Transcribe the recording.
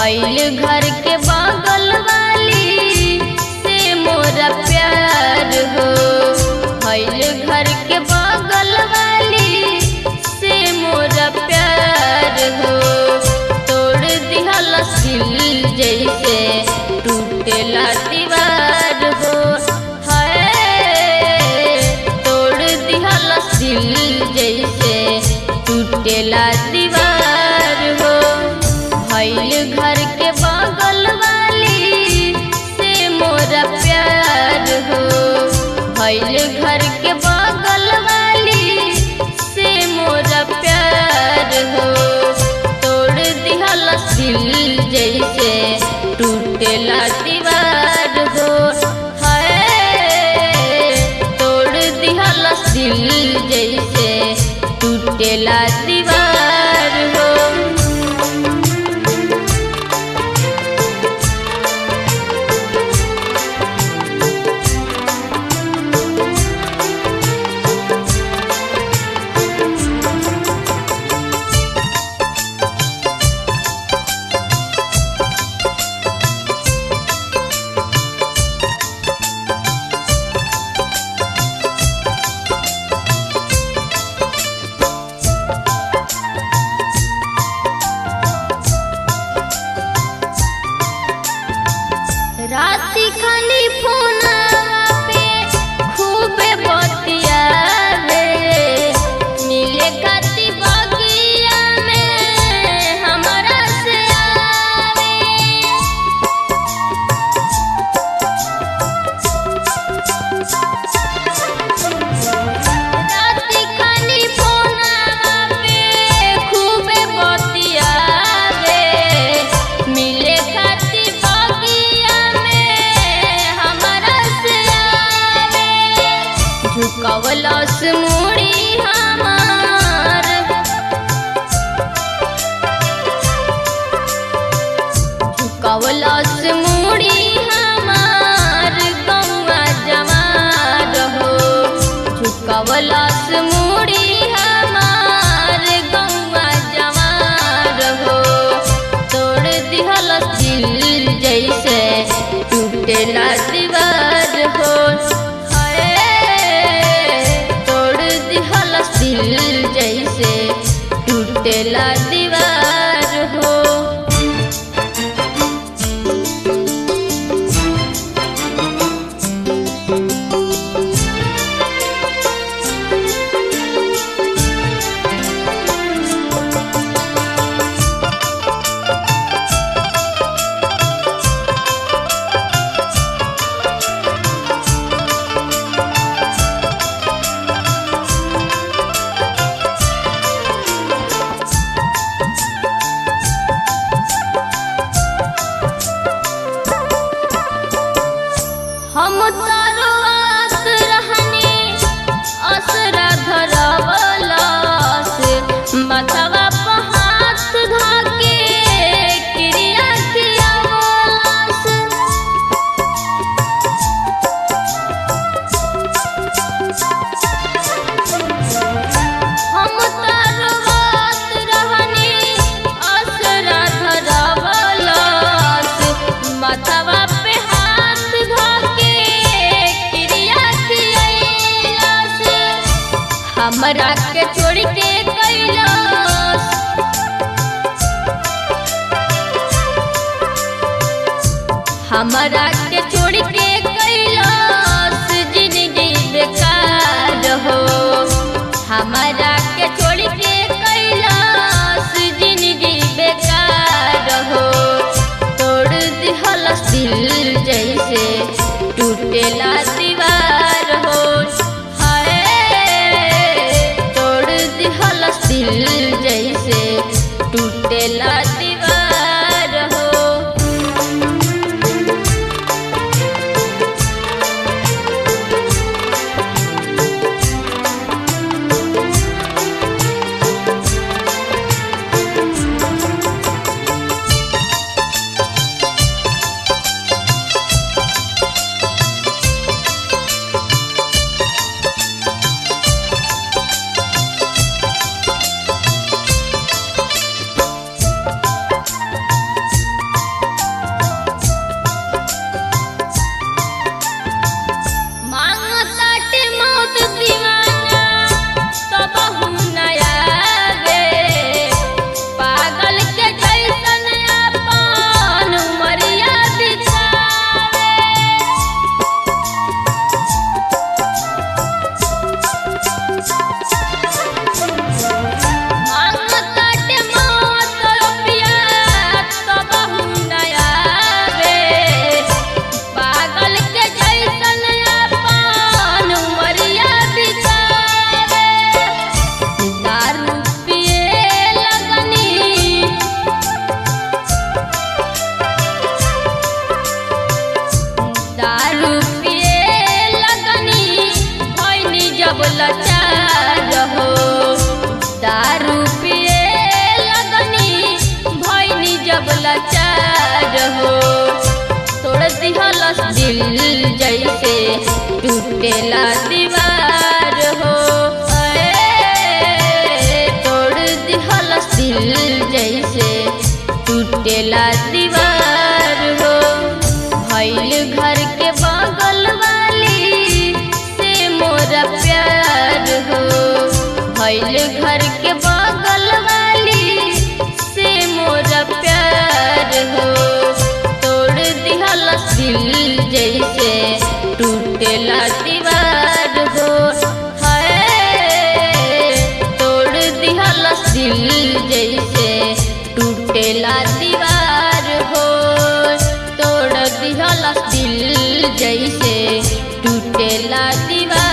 भैल घर के बगल वाली से मोरा प्यार हो भैल घर के बगल वाली से मोरा प्यार हो तोड़ दिहल दिल जैसे टूटेला दीवार हो है तोड़ दिहल दिल जैसे टूटेला दीवार हो भैल घर के बगल वाली से मोरा प्यार हो भैल घर के बगल वाली से मोरा प्यार हो तोड़ दिहल दिल जैसे टूटेला दीवार हो है तोड़ दिहल दिल जैसे टूटेला दीवार हो राती खाली फोना पे खूबे बतियावे मिले खाती बगिया में हमरा से आवे राती खाली फोना पे खूबे बतियावे मिले खाती बगिया में हमरा से आवे झुकवलस मुड़ी हमार झुकवलस मुड़ी हमार गौवा जवान हो झुकवलस मुड़ी हमार गौवा जवान हो तोड़ दिहल दिल जैसे टूटेला दीवार हो हाय, तोड़ दिहल दिल जैसे टूटेला दीवार हो हम तारो आस रहनी असरा धरवलास मथवा पे हाथ धाके क्रिया कियावलास हम तारो आस रहनी असरा धरवलास मथवा पे हाथ धाके क्रिया कियावलास हमरा के छोड़ के कैलाश हमरा के छोड़ के कैलाश जिंदगी बेकार हो हमरा के छोड़ के कैलाश जिंदगी बेकार हो तोड़ दिहल दिल जैसे टूटेला दीवार हो हाय तोड़ दिहल दिल जैसे टूटेला दीवार हो के बगल वाली से मोरा प्यार हो तोड़ दिहल दिल जैसे टूटेला दीवार हो है तोड़ दिहल दिल जैसे टूटेला दीवार हो तोड़ दिहल दिल जैसे टूटेला दीवार